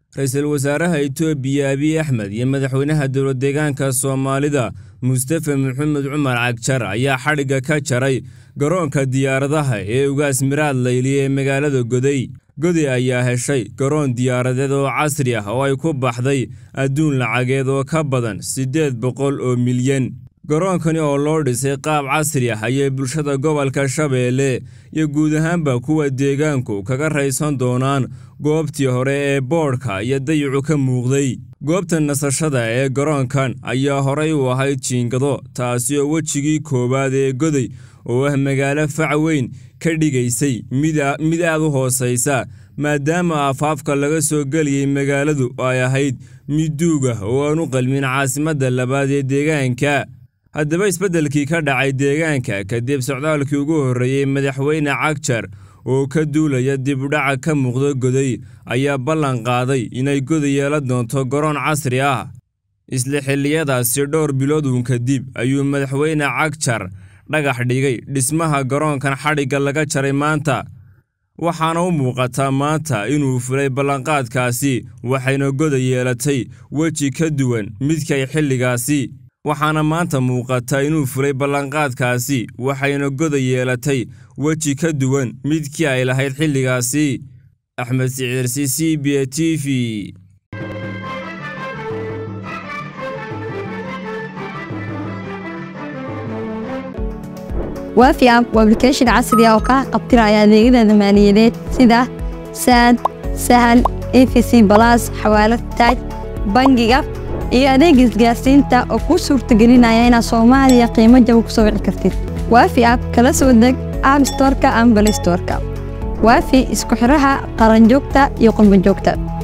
ra-iisul wasaaraha itoobiya abiy axmed iyo madaxweynaha dowladdeegaanka soomaalida mustafa maxamed cumar cagjar ayaa xadhigga ka jaray garoonka diyaaradaha ee ugaas miraad layli ee magaalada goday goday ayaa heshay garoon diyaaradeed oo casri ah oo ay ku baxday adduun lacageed oo ka badan siddeed boqol oo milyan garoonkani oo loo dhisay qaab casri ah ayay bulshada gobolka shabeelle iyo guud ahaanba kuwa deegaanku kaga raysan doonaan goobtii hore ee boodhka iyo dayicu ka muuqday goobta nasashada ee garoonkan ayaa horay u ahayd jiingado taasi oo wejigii koowaad ee goday oo ah magaalo fac weyn ka dhigaysay mid aad u hoosaysa maadaama afaafka laga soo geliyey magaaladu ay ahayd mid duug ah oo aan u qalmin caasimadda labaad ee deegaanka haddaba isbeddelkii ka dhacay deegaanka kadib socdaalkii ugu horreeyey madaxweyne cagjar oo ka duulaya dibudhaca ka muuqda goday ayaa ballan qaaday inay goday yeelan doonto garoon casri ah isla xilliyadaasi dhowr bilood uun kadib ayuu madaxweyne cagjar dhagax dhigay dhismaha garoonkan xadhigga laga jaray maanta waxaana u muuqataa maanta inuu fulay ballanqaadkaasi waxayna goday yeelatay weji ka duwan midkay xilligaasi waxaana maanta muuqata inuu fulay ballanqaadkaasi waxayna goday yeelatay weji ka duwan midkii ay lahayd xilligaasi axmed siciirsi c b a t v waafi app waa ablication casri ah oo kaa qabtiraya adeegyada maaliyadeed sida saad sahal efc balas xawaalad taaj bangiga iyo adeega isgaarsiinta oo kuu suurtagelinaya inaad soomaaliya qiimo jaba ku soo wici kartid waafi app kala soo deg app storka ama balistorka waafi isku xidhaha qaranjoogta iyo qurbanjoogta